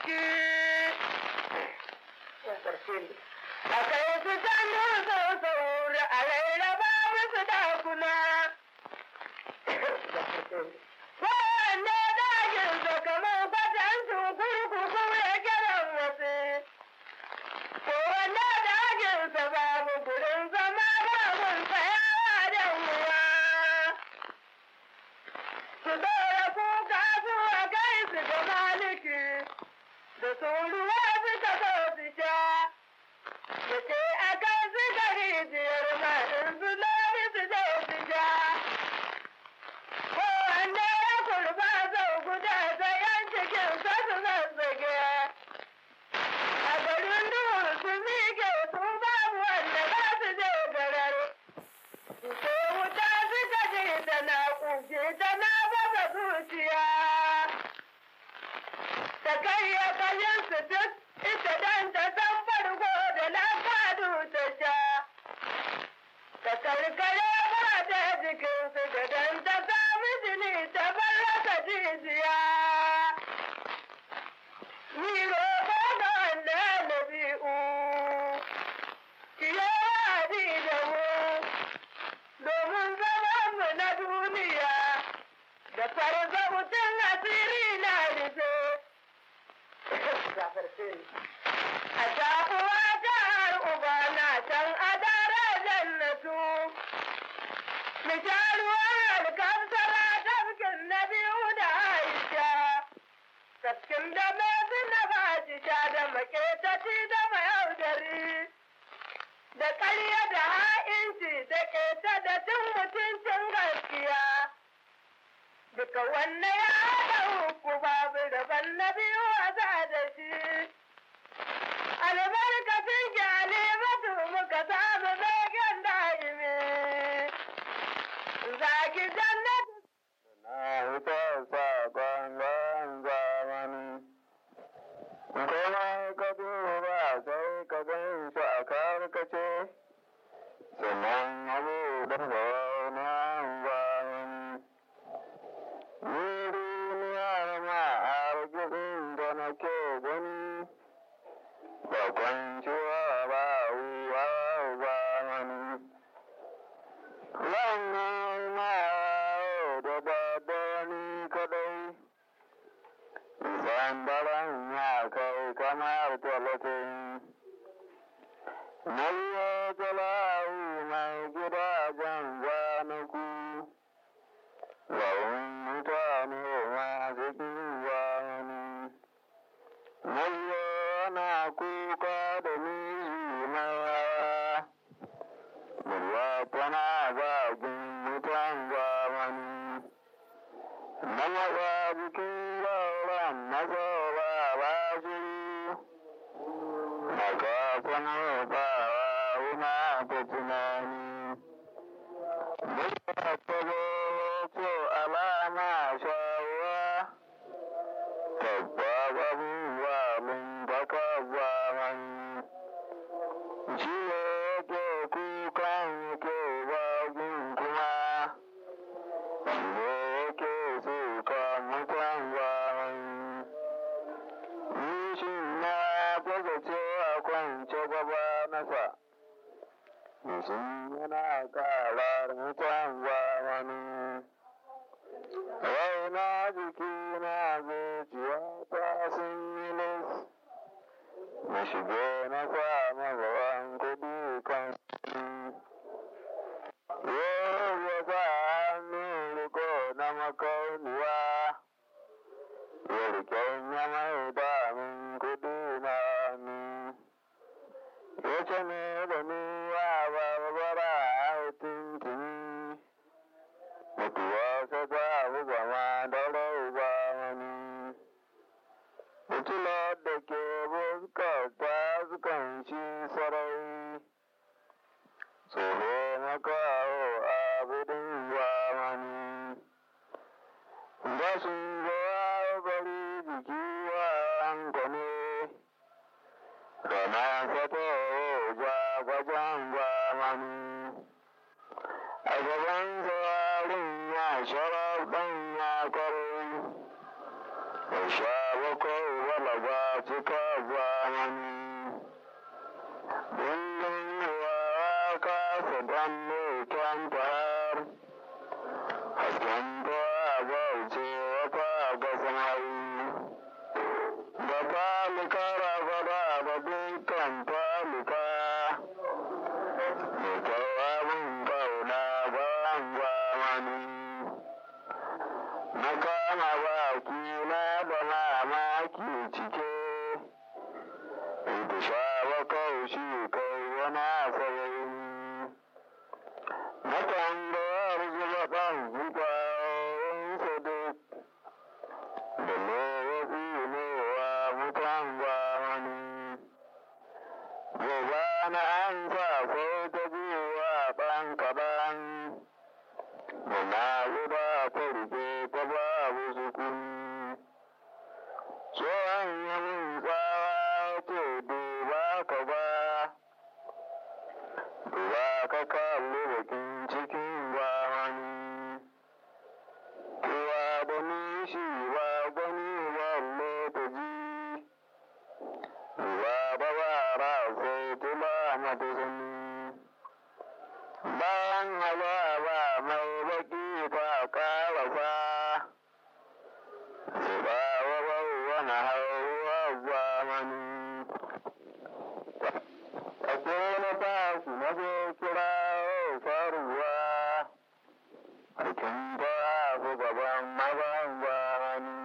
ciki a kai su can dutsen sauri a rairaba musu dakuna wanda daginsa kamar kwatancin kurkuku ya kiran wasu ko wanda daginsa babu gurin zama babun tsayawa da ruwa su dora kuka zuwa kai su ga maliki da sun ruwa suka zo su sha da ce a kan suka rijiyar ma in su lomi su zo su sha ko wanda ya kurba zau guda da yan cikin sa su zazzage a garin duhu su miƙe su babu wanda za su je garar Ko wuta suka je tana ƙuge tana baza zuciya. Ta karya kayan su duk ita dan ta san farko da lafadu ta sha. Ta karkare ba ta jikinsu da dan ta sami jini ta bar rasa jijiya. Ni roƙo ga wanda na bi'u. Ki yi da mu. domin zamanmu na duniya da farza mutum asiri na rufe. A taɓuwa ta har uba na can a dare jannatu. Mishaluwar alkamsara tafkin na biyu da Aisha. Tafkin da mai na ba sha da maƙetaci da mayaudari. da ƙarya da ha'inci da ƙeta da cin mutuncin gaskiya. Duka wanne ya haɗa uku babu daban na biyu a za da shi. Albarkacin gyale matu muka samu zagen da'imi. Zaki jannatu. Na hita saƙon ban zamani. Kuma ka duba sai ka gan shi a karkace, sannan abu da wani zamani. Ni duniyar ma arzikin da nake gani, ba kwanciya ba wuwa zamani. Wannan ma da daddani kadai. Zambaran ya kai kamar talatin. Nayya talawu mai gidajen zanaku. Zaun mutane masu kiwani. Nayya na kuka da miji mai hawa. Murya tana zagin mutan zamani. Na maza jikin zauren mazaura ba shiru, na kafin rufawa wuna ta tunani. Mutuwa ta zo ce alama shawuwa, tabba abubuwa mun baka zamani. Shi ne yake kukan yake zagin kuma. Wanda yake suka mutan zamani. Nishin na buga ce a kwance gaba nasa. Nishin yana karar mutan zamani. Raina jiki na zuciya ta sun yi lis. Na shige na samu gaban kuɗi kan Yau ya sa hannun riko na makauniya, ya riken ya mai damin kuɗi na ni. Ya ce ne da ni ya barbara a tuntuni, mutuwa ta ta buga ma da rai ba wani. Fitilar da ke fuskar ta sukan ci sarai. Tsoro makaho abidin zamani. Da sun zo bari jiki wa hankali. Rana fata ja gwajen zamani. A gaban tsarin ya sharar ɗan ya kwarai. Ya sha bakwai wala ba cika zamani. Dindin ruwa kasa dan mutan fahar, hasken kowa bauce wata ga samari. Da falika ragaba da dukkan falika, mai jawabin kauna bayan zamani. Na kama baki na da mamaki cike, ita shawa kaushi kai yana saurayi. Na tambayar zuba ɗan zubayensa duk, da lokaci ne wa mutan zamani. Gobe na an sa ko ta biyu wa ɗan kaɗan. Muna zuba ta rufe ta babu sukuni. Tsohon yamin tsawa ce duba ka ba, duba ka kalli bakin cikin zamani. Kowa da nishi ba gani balle ta ji, duba ba bara sai tula mata sani. Bayan azaba mai baki ta karasa, su ba wa wani hauwa zamani. Ake na tashi na je kira faruwa, harkin ba su gaban mazan zamani.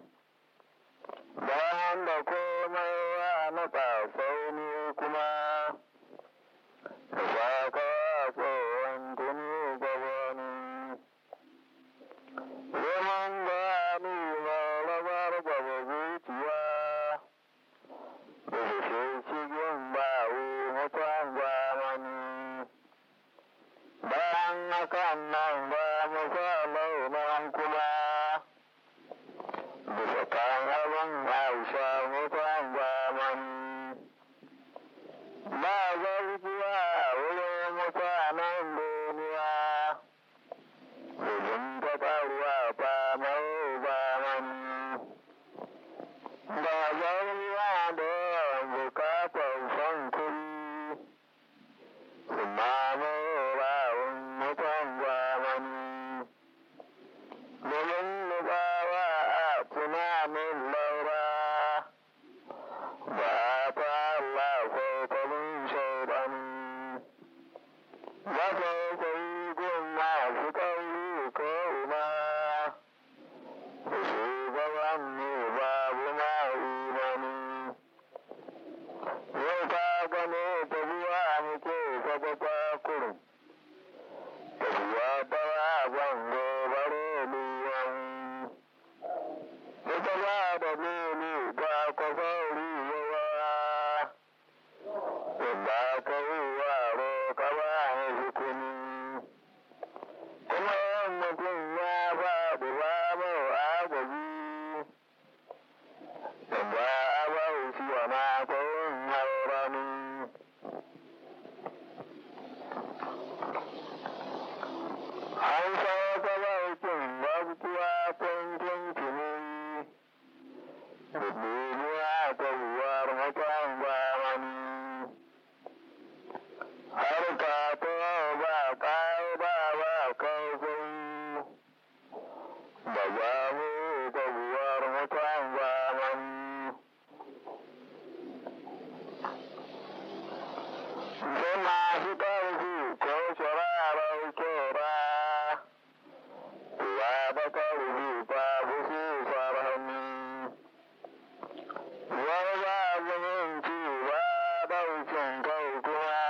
Bayan da komai wa na tsafau ne kuma, da saka tsohon tuni gabani. Zaman gani na rabar gaba zuciya, da shi cikin bawu mutan zamani. Bayan hakan nan ba mu sa launan kuma, bisa kan abin hausa mutan zamani. Ba zargiya a wurin mutanen duniya, domin taɓarwa ba mai zamani. Ba zargiya da yawan bukatar son kuri, su mamaye rawun mutan zamani. Domin nufawa a tunanin laura, ba ta Allah ko tabin shaidani. Ba ta kai gun masu kauri ko ina, da shugaban ne babu ma imani. Yau ka gane tafiya muke saba kwakurum, tafiya ta ban gobare liyan. Ita ba da lili ba kwasauri yawa, yadda ka yi waro ka ba ni hukumi. Kuma yin mutum ya faɗi ba mau agaji, yadda a bauchi wa mata yin haurani. An sauka bautin babkuwa tun tuntuni, da duniya ta buwar mutan zamani. Har ka ta ba kawo ba ba kawai, da za mu ta buwar mutan zamani. Sai masu ƙarfi ko shirarar kera, Uwa da ƙarfi ba su su farhami. Wani ba zumunci ba ɗaukin kai kuma,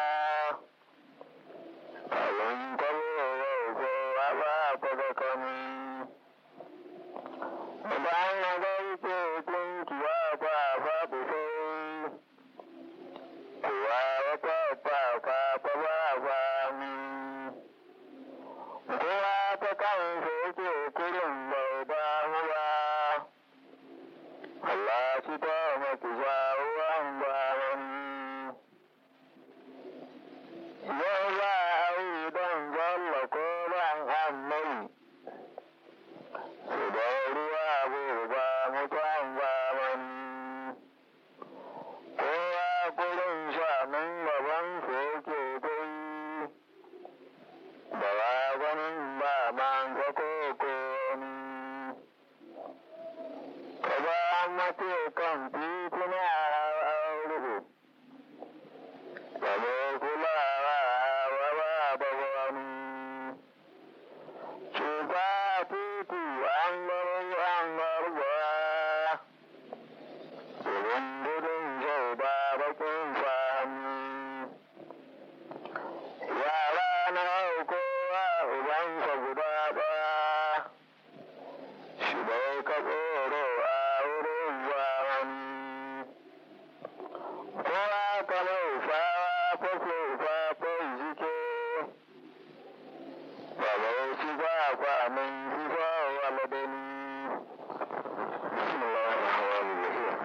abin tabo yau ko a ba ta da kami. Idan na gaike tunkiya ba faɗi sai, kuwa wata fafa ta ba fami. Kowa ta kansa yake kurin bai damu ba, Allah shi ta maki ruwan zamani. Yau za a yi don zalla ko ban annai, su da ruwa bai ba mutan zamani. mace kan tituna an rufe. Kamo kulawa wa babu wani. Cuta titi an garo an garba. Irin gudun jau ba bakin fahimi. Yara na kowa ubansa guda ba. Shi bai ka tsoro a wurin wani. Kowa ka laufawa ko faifafai jike. Ba bai ci ba kwa min fi ba waladani. Bismillahirrahmanirrahim.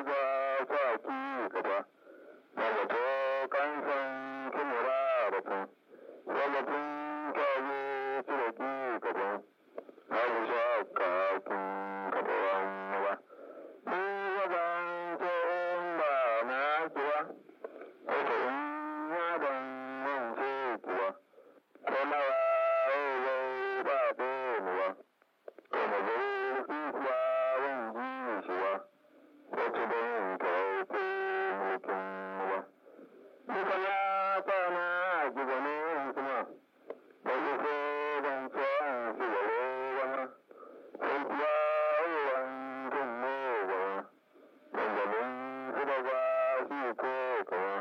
maza sa ki gaba Wato kansan kimura da tun Wabatun kawo cire ki gaba Abu sha kafin gaba wani ba Ni waban tsohon ba na kuwa Wata in yaban wance kuwa Kuma wa wai ba ɗonuwa Kuma zai kuwa wani jisuwa Wata don kauko mulkin ruwa Duka ya kwana a gizane kuma Da iko ban tsohon su gare wani Sai kuwa ruwan kunne gaba Dangalin su da ba su ko kawa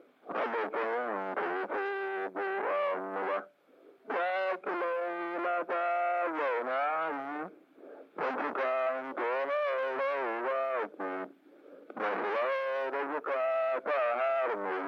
Abokan kauko buwa ba Ya kilai mata zauna yi Wancukan tsoron rauwa ki Mazuwa da zuka ta har mai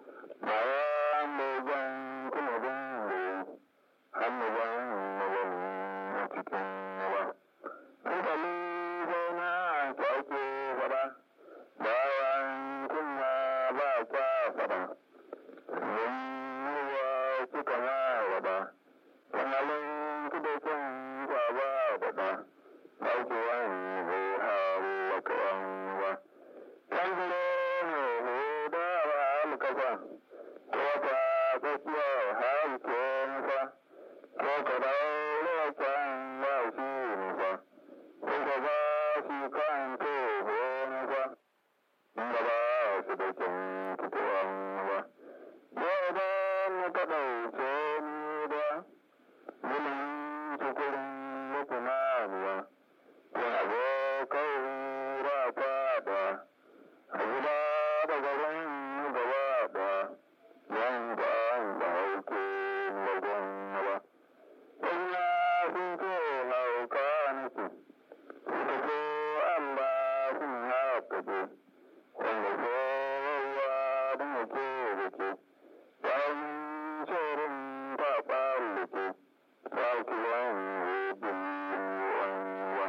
Bayan mai jan kuma dungu Hannu ban magani a cikin yawa Hankali zauna ta ake fada Bayan kunya ba kwa fada Yin ruwa suka ma wada Kanalin kudakon kwa ba wada Sauki wani bai hawa kawan ba Tanzile ne ne da ba alkafa Ko ta tsakiya har ke nufa Ko ka daure kwan ba shi nufa Ko ka ba shi kan ko ko nufa Inda ba su da kyan fitowan ba Yau da mu ka ɗauke ni da Gulin tukurin mutumanuwa Yana abokai ra fada A gida da garin gaba da Yanka an da hauke lagon ba Wanya sun ce hauka nufi Suka ce Allah sun haka ce Wanda ko wawa don yake da ke Bayan tsoron faɓa luke Sauki wani rubin wani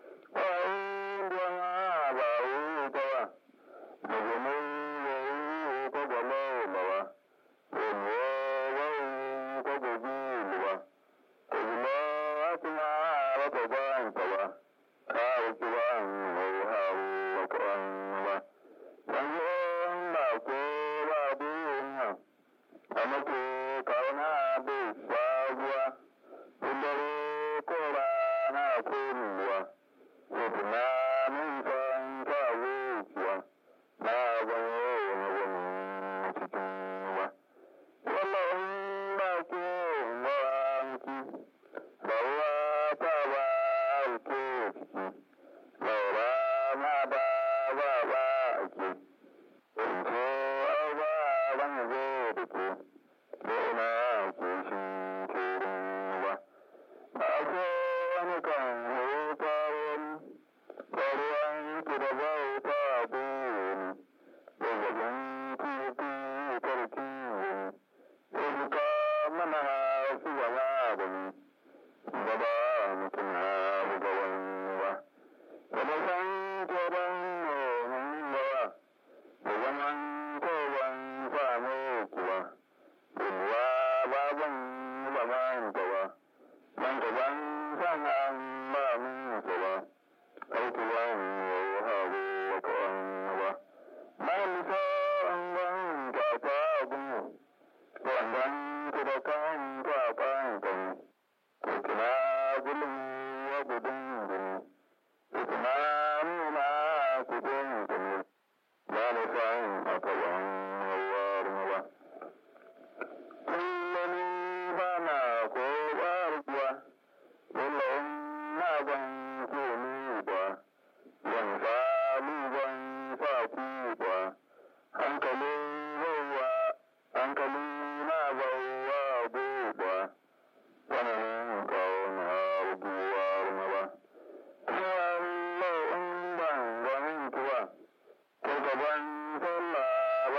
Bayan duwana ba wuta ba Daga mai yayi ko gwalo bawa Wani wawai ko gobe luwa Ko zuma kuma wata bayan ta ba Kawo kiwan mai hawa kwan ba Yanzu ba ko ba duniya amma ko kauna bai sabuwa dare ko rana ko ruwa ko tunanin san ka wucewa na gano wani wani cikin ruwa wallahi ba ke mawanki ba ruwa ta ba ke ciki laura ma ba ba ba ake in ce ai ba ban zo da ke Dona ke shi turin ba. Ba ko wani kan huta wani, ba ruwan ki da bauta buri. Zazzabin tutu karki wani, ya zuka mana su zama da ni. Ba ba mutum na buga wani ba. Ba da san tsoron nomin ba, da zaman kowan samu kuwa. Dunuwa baban zaman gaba, man gaban san an ba min gaba, aiki ban yau hagu wa kawan ba. Bayan nisa an ban kwakwa gunmu, wanzan ku da kan kwakwan kan, ko kina gulun ya gudun gini, ko kina nuna kudin gini, ba na san a kawan yawar ba. kullum bana ko barkuwa kullum na ban ke ni ba ban samu ban sa ku ba hankali bauwa hankali na bauwa buba wannan kauna buwar ma ba kuma in ban ganin kuwa ko gaban sallah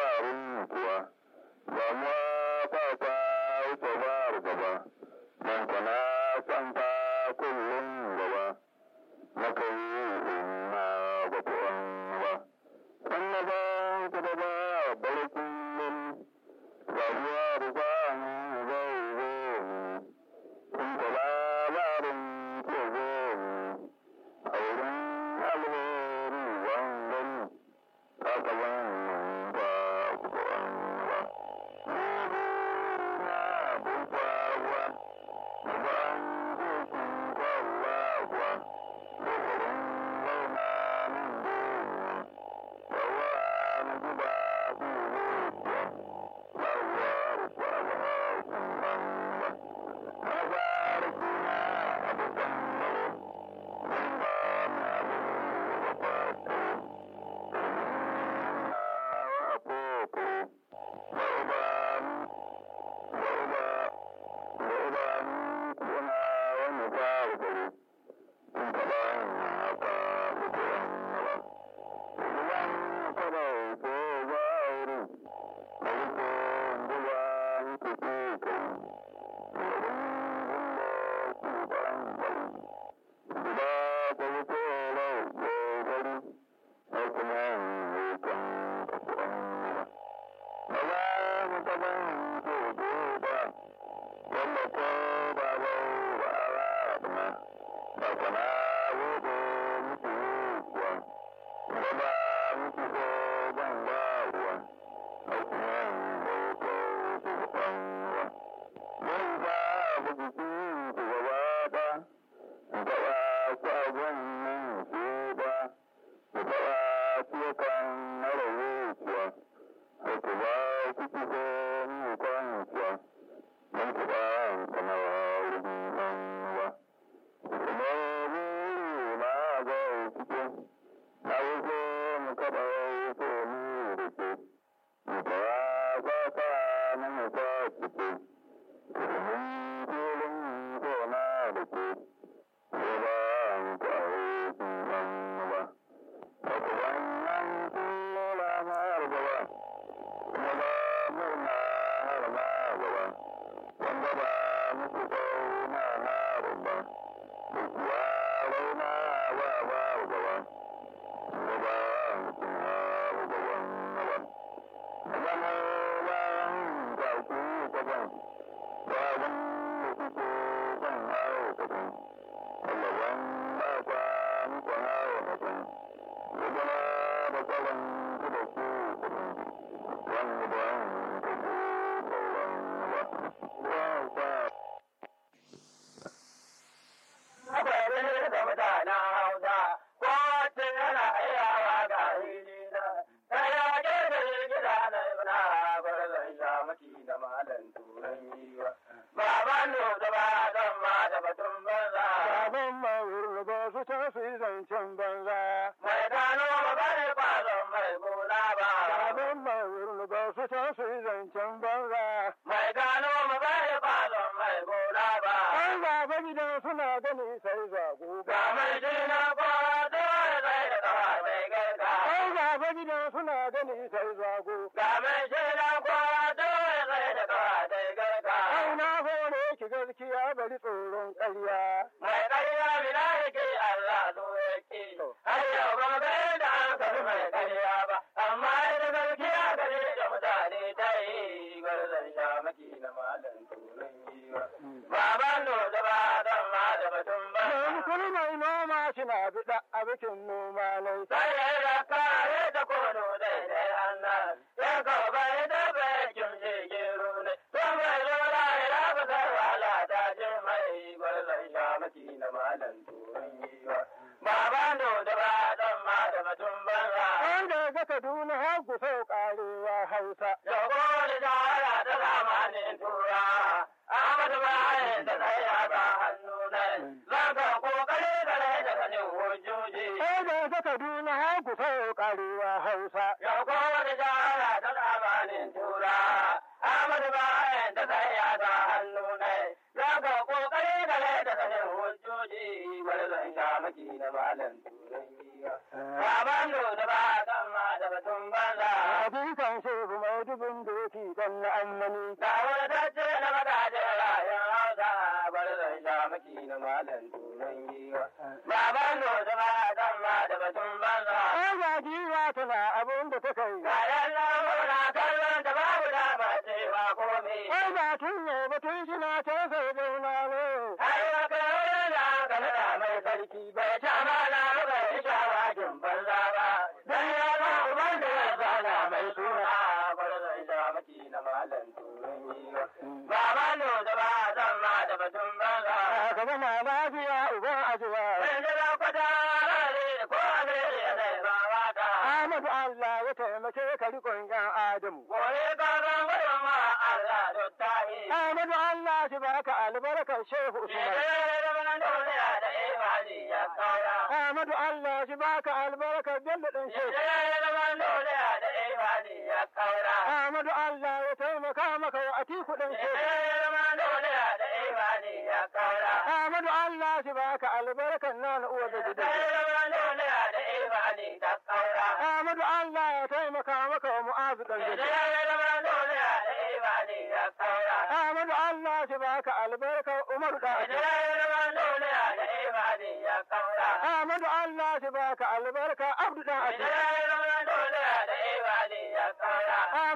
Ahmadu Allah shi baka albarka Abdu dan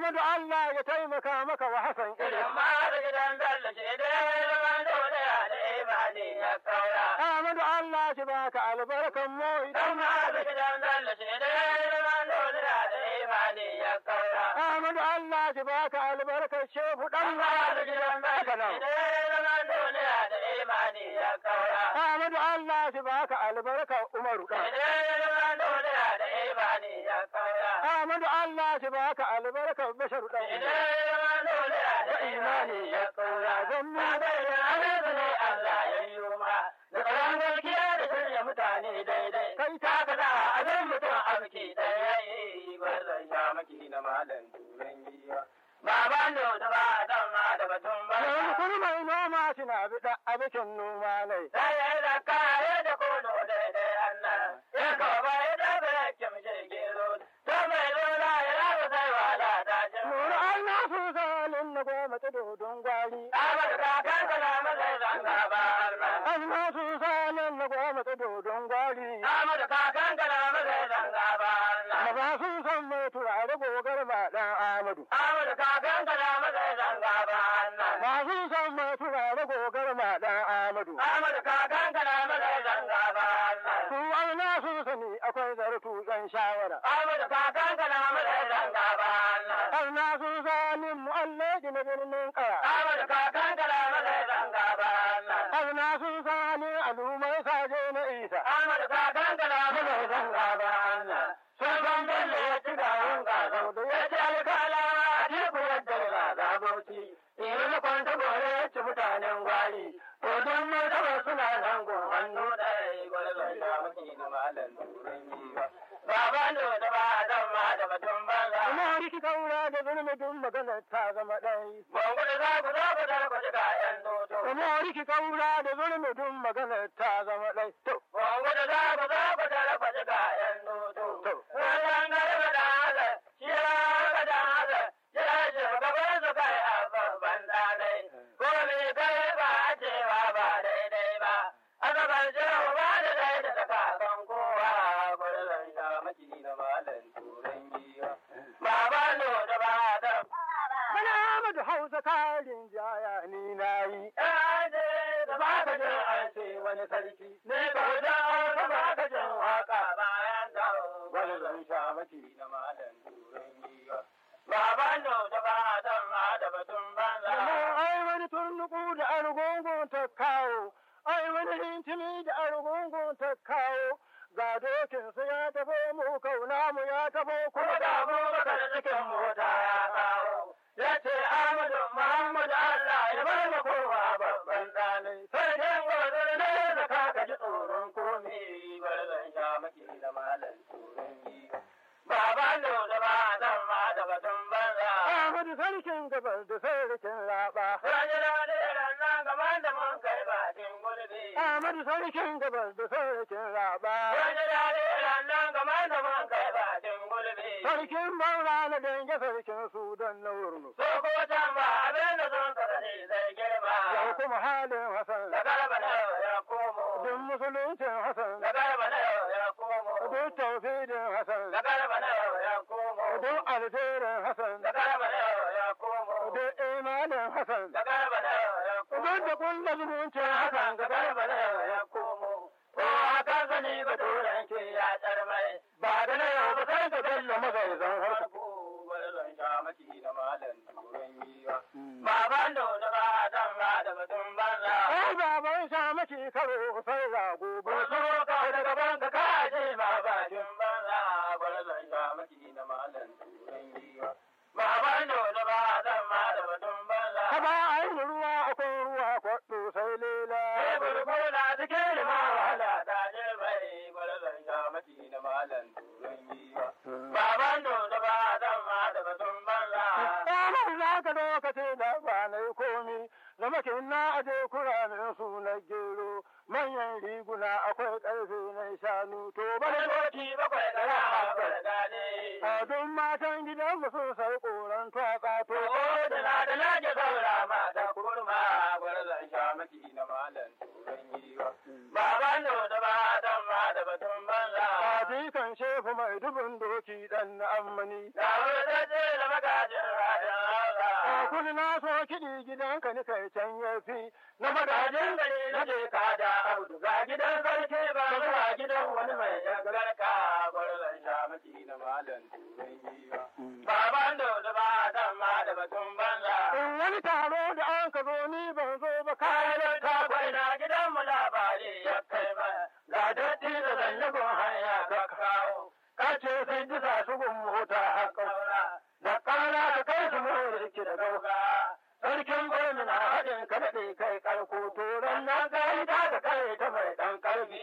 Ahmadu Allah ya taimaka maka wa Hassan irin. Ahmadu Allah shi baka albarkan mu idan Ahmadu Allah shi baka albarkan shehu dan haka nan. Ahmadu Allah shi baka albarkan Umaru dan. Ahmadu Allah shi baka albarkan Bashar dan. Da imani ya kaura zan mu kai ta Haka da abin mutum arziki ɗaya yi gwarzon sha maki na malam turan giwa. Baban da da ba dan ma da batun ba. yanzu kuma mai noma shi na biɗa abikin noma nai. Sai ya da kare da kono daidai Allah. Ya kawo ba ya da ba ya kimshe gero. To mai lura ya rabu sai wala ta ce. Nuru Allah su salin na goma ta dodon gwari. Ahmad kakan ka na mazai zanga ba Allah. Allah su salin na goma ta dodon gwari. Ahmad kakan ka na mazai zanga ba Allah. Maza sun san mai turare gogar ma ɗan Amadu. Ahmad kakan ka na mazai zanga ba Allah. Masu san mai turare gogar ma ɗan Amadu. Ahmad kakan ka na mazai zanga ba Allah. Su aina sun sani akwai zartu ɗan shawara. Ahmad kakan ka na mazai zanga ba Allah. Aina sun sanin mu Allah na birnin ƙaya. Ahmad kakan ka na mazai zanga ba Allah. Aina sun sanin al'ummar saje na Isa. Ahmad kakan ka na mazai zanga ba Allah. Sun san bello ya ci garin gazau da ya ci alkala a teku yadda ga zabauci. Iri na kwanta gore ya ci mutanen gwari. To don martaba suna nan gun hannu ɗaya gwarzon da maki na malam turan giwa. Baban da ba dan ma da batun banza. Kuma riki kaura da zulmudin magana ta zama ɗai. Bangu da za ku za ku tarko ji kayan doto. Kuma riki kaura da zulmudin magana ta zama ɗai. To, Bangu da za ku za ku tarko ji kayan doto. Wannan garba da haka, shi ya haka da haka, ya ce gaban su kai a babban ɗanai. Ko me kai ba a cewa ba daidai ba. Aka ban shehu ba da dai da kakan kowa. Gwarzon sha maki na malam turan giwa. Baban da ba da Bana Amadu Hausa karin jaya ni na yi. Yaje da ba ka jin an ce wani sarki, ne ka da ka ba ka jin waka bayan da wani zan sha maki na malam turan giwa. Baban da da ba dan ma da batun banza. Amma ai wani turnuku da argungun ta kawo, ai wani hintimi da argungun ta kawo. Ga dokinsa ya tafo mu kauna mu ya tafo Kuma kuma da abubakar cikin mota ya kawo. Ya ce Ahmadu Muhammadu Allah ya bar ma kowa babban ɗanai. Sai dai gobe ne da ka ka ji tsoron komi bar zan sha maki da malam tsoron giwa. Baban da da ba dan ma da batun banza. Ahmadu sarkin gabas da sarkin raba. Rajina da nan gaban da mun kai bakin gulbi. Ahmadu sarkin gabas da sarkin raba. Rajina da nan gaban da mun kai bakin gulbi. Sarkin Maura na dange sarkin Sudan na wurnu. So ko can ba abin da sun kasance zai girma. Yau kuma halin Hassan. Da garba na yau ya komo. Duk musuluncin Hassan. Da garba na yau ya komo. Duk tauhidin Hassan. Da garba na yau ya komo. Duk alherin Hassan. Da garba na yau ya komo. Duk imanin Hassan. Da garba na yau ya komo. Duk da kulla zumuncin Hassan. Da garba na yau ya komo. Ko haka sani ba turanci ya tsarmai. Ba da na yau ba sai ka bello magaizan harko. Gwarzon sha maki da malam turan yiwa. Baban da da ba dan ba da batun banza. Ai baban sha maki karo sai rago. Wasu ka da gaban ka kaje ma bakin banza. Gwarzon sha maki da malam turan yiwa. Baban da da ba dan ba da batun banza. Haba ai ruwa akwai ruwa kwaɗo sai lela. Burkuna cikin lima wahala ta je bai gwarzon sha maki da malam turan yiwa. Baban da da ba dan ba da batun banza. Ranar za ka lokaci da ba na yi komi, da makin na aje kuramin su na gero, manyan riguna akwai ƙarfe na shanu, to ba Wani da doki bakwai da ra'a da dade. a duk matan gidan mu sun sai koran twatsa to. To da na da na ke saura mata kurma gwarzon sha maki na malam turan yiwa. Baban da da ba dan ma da batun banza. A jikan shefu mai dubin doki duki dan na ammani. Ga wani dace da magajin rajin hausa. Kuni na so kiɗi gidanka ni kai can yafi. Na Magajin magajin gari na je ka da audu ga gidan sarki ba zuwa gidan wani mai jagarka gwarzon sha maki na malam turai giwa. Baban da da ba dan ma da batun banza. In wani taro da an ka zo ni ban zo ba Kayan kayan ta kwaina gidan mu labari ya kai ba. Ga datti da zannugun hanya ka kawo. ka ce sai bisa su gun mota haka. Da ƙara ka kai su mura ki da gauka. Sarkin gwamna na haɗin ka daɗe kai karko to ran nan ka yi ta ka kai ta mai ɗan ƙarfi.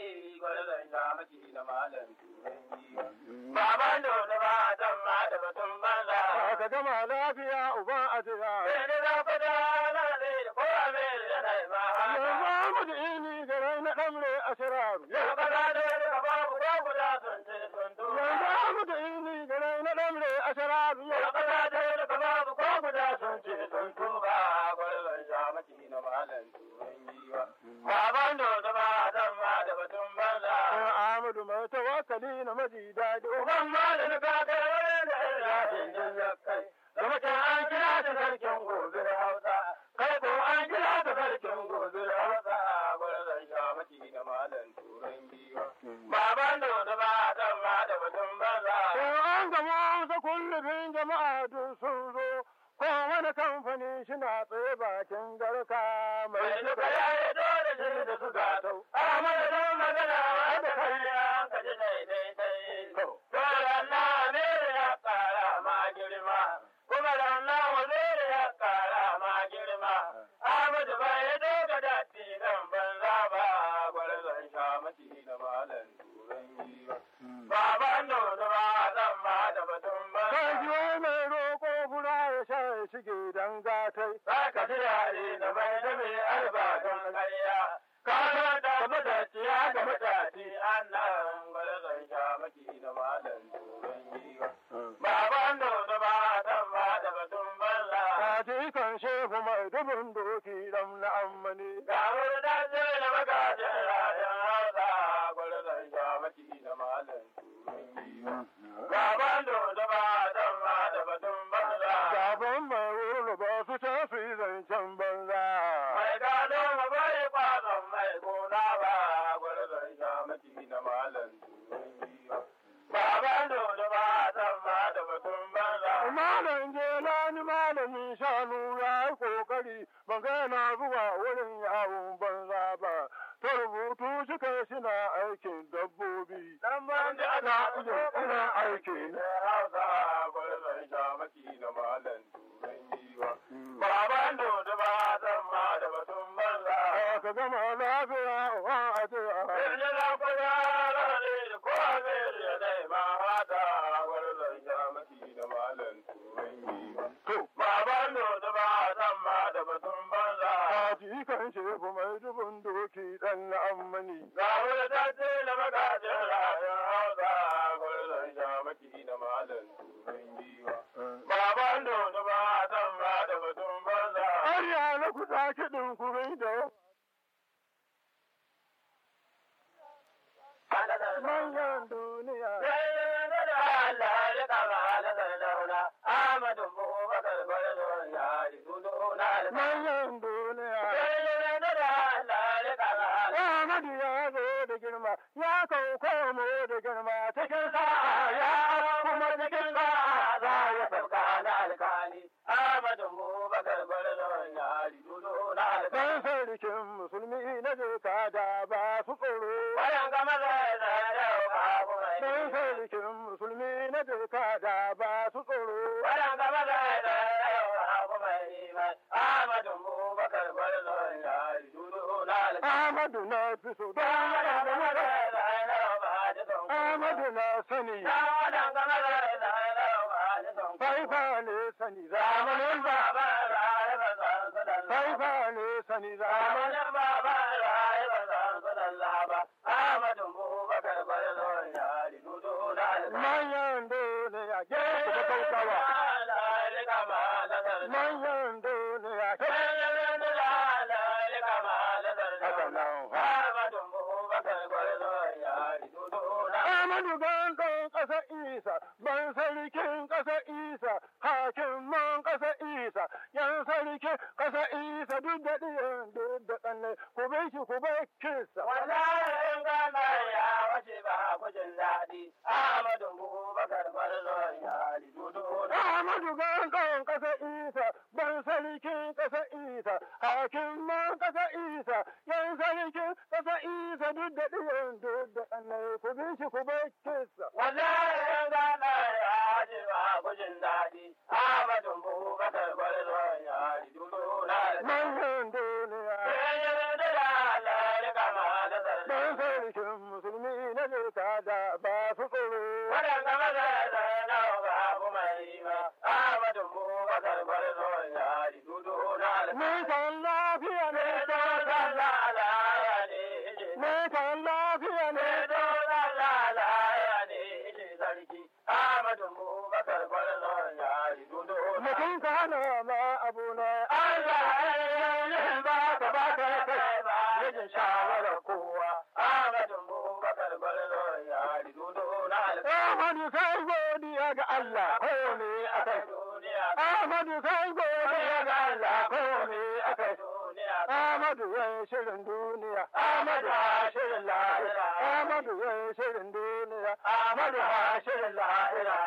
Baban da da ba dan ma da batun banza. Ka gama lafiya uban ajiya. Sai da za ku da na ne ko a mai da na ma Yanzu haka. mu da ini garai na ɗamre a shiraru. Yau ka da da ka babu ko guda sun ce sun tuba. Yanzu mu da ini garai na ɗamre a shiraru. Yau ka da da ka babu ko guda sun ce sun tuba. Gwarzon sha maki na malam turan giwa. Baban da da ba dan ma da batun banza. Ahmadu mai tawakkali na maji daɗi. Uban malin ka kai wani da rafin jin kai. Da mutum an kira ta sarkin gobe Hausa. Kai ko an kira ta sarkin gobe Hausa. Gwarzon sha maki na malam turan giwa. Baban da da ba dan ma da batun banza. Sai an gama wasu kullum jama'a duk sun zo. Ko wani kamfani shina tsaye bakin garka mai Mai duka duka ya yi dole shi da su gato. Ahmadu don magana wanda kai an kaji daidai. Dole na Amir ya kara ma girma. Kuma da na Wazir ya kara ma girma. Ahmadu bai yi doga da tilan banza ba. Gwarzon sha maci da malam turan giwa. Baban da ba zan ma da batun Kai banza. jiyo mai roƙo fura ya sha ya shige dan gatai. Saka turare da mai da mai alba don ƙarya. Ka zo da mataciya ga mataci annan gwarzon sha maki da malam turan giwa. Baban da da ba dan ba da batun banza. Kaji kan shehu mai dubin doki dan na ammani. Ga wani dace da magajin rayan hausa gwarzon sha maki da malam turan giwa. Baban da da ba dan ba da batun banza. Gaban mai wuri ba su tafi zancen banza. Mai gado ma bai kwazon mai gona ba gwarzon sha maki na malam Baban dodo ba san ma da batun banza. Malam Jelani malamin shanu ya yi kokari ban ga yana zuwa wurin yawon banza ba. Ta rubutu shi kai suna aikin dabbobi. Dan ban da ana iya ina aiki ne. Hausa gwarzon sha maki na malam turan giwa. Baban dodo ba san ma da batun banza. Ka gama lafiya wa a ce a. Birni na kuya rarare da kowa zai da dai ma hata gwarzon sha maki na malam turan giwa. To, Baban dodo ba san ma da batun banza. kaji kan shehu mai dubin doki dan na ammani. Ga wani tace na magajin rayun hausa gwarzon sha maki na malam turan giwa. Baban dodo ba san ma da batun banza. Arya na kuɗa kiɗin kurai da manyan duniya. Manyan duniya. Ahmadu ya zo da girma, ya kauko mu da girma cikin sa'a ya kuma cikin sa'a za ya sauka. Dan sarkin musulmi na jika da ba su tsoro. Dan sarkin musulmi na jika da ba su tsoro. Ahmadu na fi so don Ahmadu na sani. Faifa ne sani zamanin ba. Faifa ne sani zamanin manyan duniya ke kuma kaukawa. Manyan duniya ke haka nan. Ahmadu gan ɗan ƙasar Isa ban yan sarkin ƙasa isa hakiman ƙasa isa yan sarkin ƙasa isa duk da ɗiyan duk da ƙanne ku bai shi ku bai kisa Wallahi in gana ya wace ba ku jin daɗi. Ahmadu Bubakar Gwarzon ya dudu na. Ahmadu gangan ƙasa isa ban sarkin ƙasa isa hakiman ƙasa isa yan sarkin ƙasa isa duk da ɗiyan duk da ƙanne ku bai shi ku bai kisa Wallahi in gana ya wace ba ku jin daɗi. Ahmadu Bubakar Gwarzon ya dudu na. manyan duniya Dan sarkin musulmi na zai da ba su tsoro. Nisan lafiya ne Nisan lafiya ne Mutum ka hana ma abu ne. ba ka ba ka kai ba. Yajin shawarar kowa. Ahmadu kai godiya ga Allah ko ne akai. Ahmadu kai godiya ga Allah ko ne akai. Ahmadu ya shirin duniya. Ahmadu ha shirin lahira. Ahmadu ya shirin duniya. Ahmadu ha shirin lahira.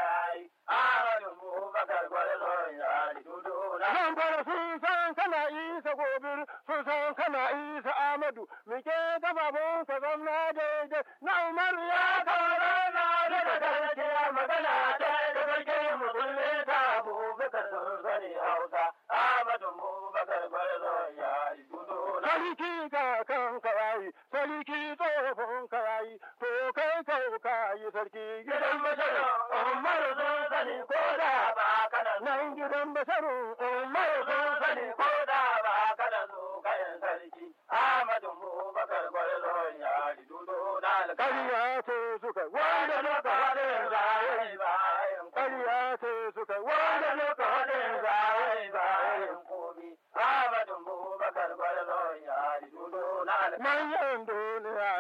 Zan fara sun san kana isa gobir, sun san kana isa Amadu, mike da babun ka zamna daidai, na Umaru ya kawo na daga gaskiya magana ta da sarki musulmi ta abubakar sun sani Hausa, Amadu Bubakar Gwarzon ya yi gudu Sarki ka kan karayi, sarki tsohon karayi, to kai kau kayi sarki gidan masharar, Umaru sun sani ko da ba kana nan gidan masharar, Umaru sun sani ko da ba kana zo kayan sarki, Ahmadu Bubakar Gwarzon ya yi gudu na Ƙarya ce suka wanda muka haɗin zai bayan Ƙarya ce suka wanda muka haɗin zai bayan komi. Ahmadu Bubakar Gwarzon ya yi gudu na Manyan duniya.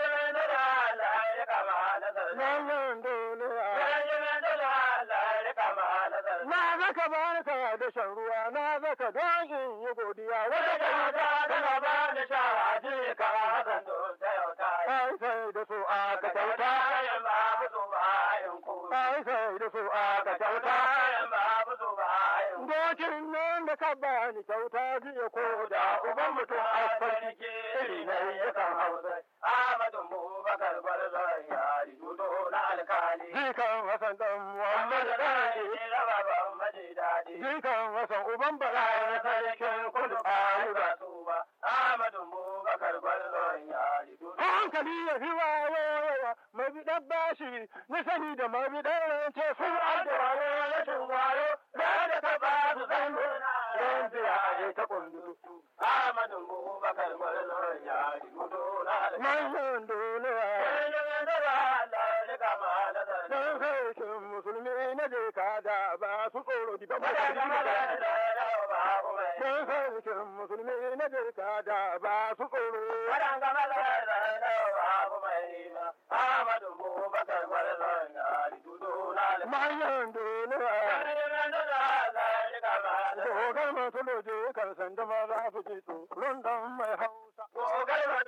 Manyan duniya. Na zaka barka da shan ruwa, na zaka don in yi godiya. Wata kyauta tana ba da shara ce ka hakan Ai sai da su aka kyauta. Ai sai da su aka kyauta. Dokin nan da ka bani kyauta jiya ko da uban mutum a sarki iri na yakan hausa. Jikan Hassan dan Muhammad Dadi. Jikan Hassan uban Bala na sarkin kudu Ayuba. Hankali ya fi wayewa mabiɗan bashi na sani da mabiɗan rance sun adda wayo rashin wayo da da ta ba su san don biya a ta kundu. Manyan duniya. Don sarkin musulmi na je ka da ba su tsoro di ba ba Don sarkin musulmi na je ka da ba su tsoro. Manyan duniya. Dogar masu loje kan sanda ma za su ji tsoron dan mai hausa.